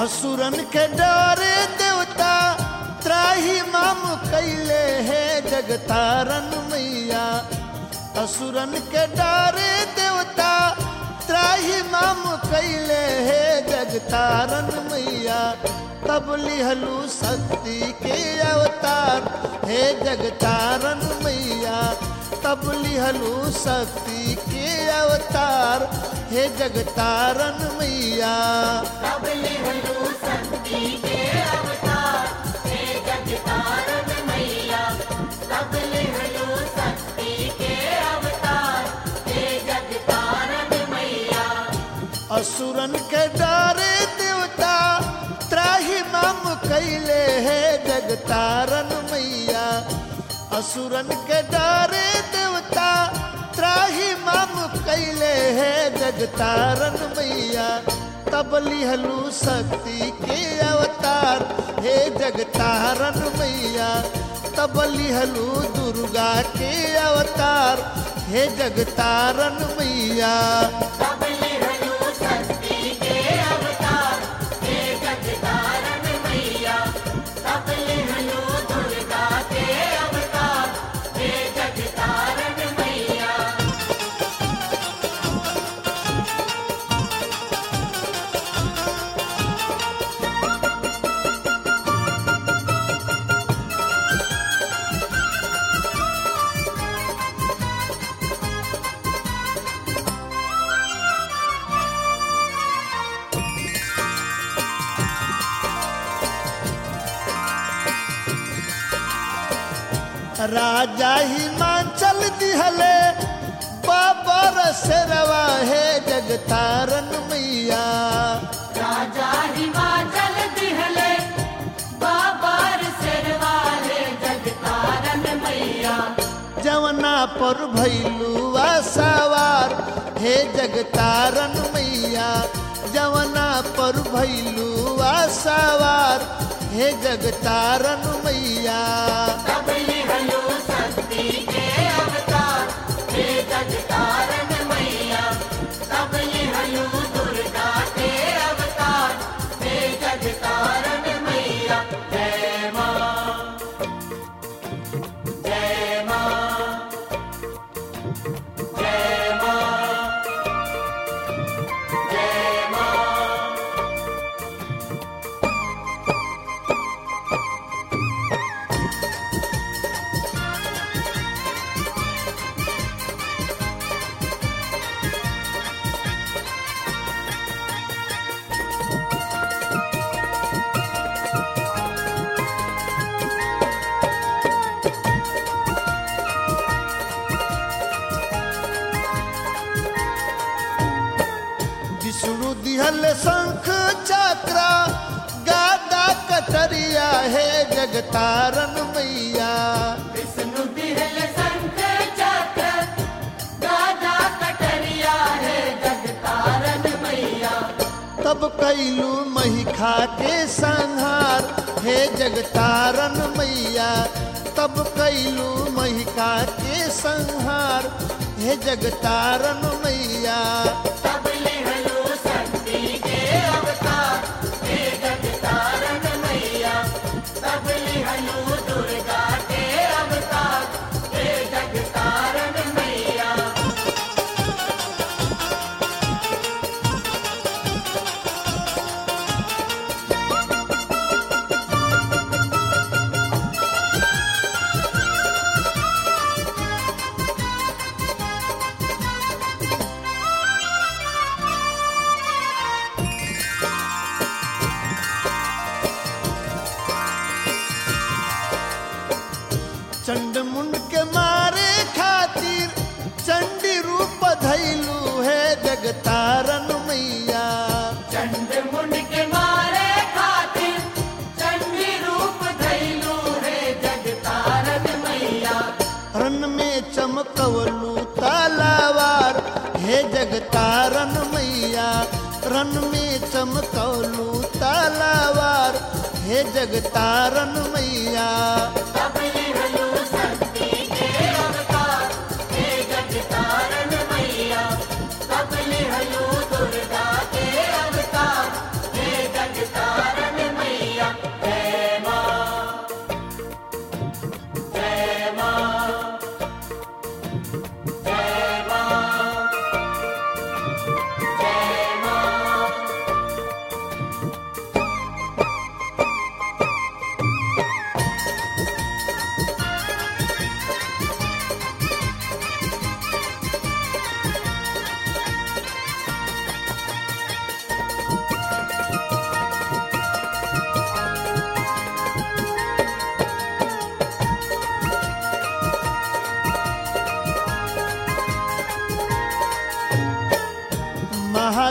असुरन के डरे देवता त्राही माम कैले है जगतारन मैया असुरन के डरे देवता त्राही माम कैले है जगतारन मैया तब लिहलू शक्ति के अवतार हे जगतारन मैया तब लिहलू शक्ति के अवतार हे जगतारन मैया तब लिहलू शक्ति के अवतार हे जगतारन मैया तब लिहलू शक्ति के अवतार हे जगतारन मैया असुरन के डरे देवता त्राही माम कैले है जगतारन मैया असुरन के डरे देवता त्राही माम कैले है जगतारन मैया तब लिहलू शक्ति के अवतार हे जगतारन मैया तब लिहलू दुर्गा के अवतार हे जगतारन मैया तब लिहलू शक्ति के अवतार हे जगतारन मैया तब लिहलू दुर्गा के अवतार हे जगतारन मैया राजा हिमाचल दिहले बाबर शेरवा हे जगतारन मैया राजा हिमाचल दिहले बाबर सिरवाले जगतारन मैया जवना पर भैलुआ सवार हे जगतारन मैया जवना पर भैलुआ सवार हे जगतारन मैया तब लिहलू शक्ति के अवतार हे जगतारन मैया तब लिहलू दुर्गा के अवतार हे जगतारन मैया जय मां जय मां जय मां जय मां विष्णु दिहल शंख चक्र गादा कटरिया हे जगतारन मैया विष्णु बिहल शंख चक्र गादा कटरिया है जगतारन मैया तब कैलू महिखा के संहार हे जगतारन मैया तब कैलू महिका के संहार हे जगतारन मैया तब लिहलू शक्ति के अवतार हे जगतारन मैया तब लिहलू दुर्गा के अवतार हे जगतारन मैया चंड मुंड के मारे खातिर चंडी रूप धैलू है जगतारन मैया चंड मुंड के मारे खातिर चंडी रूप धैलू है जगतारन मैया रन में चमकवलू तालावार हे जगतारन मैया रन में चमकवलू तालावार हे जगतारन मैया तब लिहलू शक्ति के अवतार हे जगतारन मैया तब लिहलू दुर्गा के अवतार हे जगतारन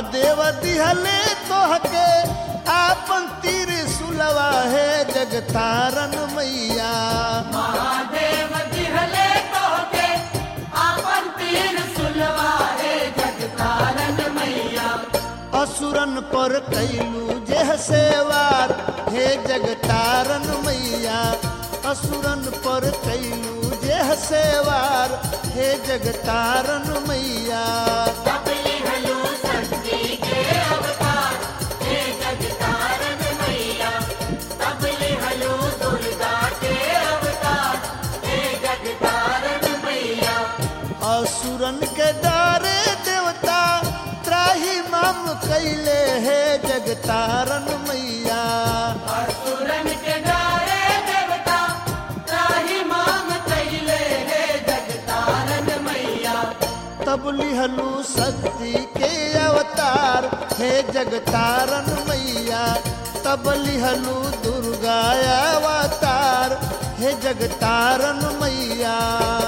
महादेव दिहले तोहके आपन तीर सुलवा है जगतारन मैया महादेव दिहले तोहके आपन तीर सुलवाए जगतारन मैया असुरन पर कैलू जेह सेवार हे जगतारन मैया असुरन पर कैलू जेह सेवार हे जगतारन मैया तबली हलू शक्ति के अवतार हे जगतारन मैया तबली हलू दुर्गा के अवतार हे जगतारन मैया असुरन के डारे देवता त्राही माम कैले हे जगतारन मैया असुरन के डारे देवता त्राही माम कैले हे जगतारन मैया तब लिहलू शक्ति के अवतार हे जगतारन मैया तब लिहलू दुर्गा अवतार हे जगतारन मैया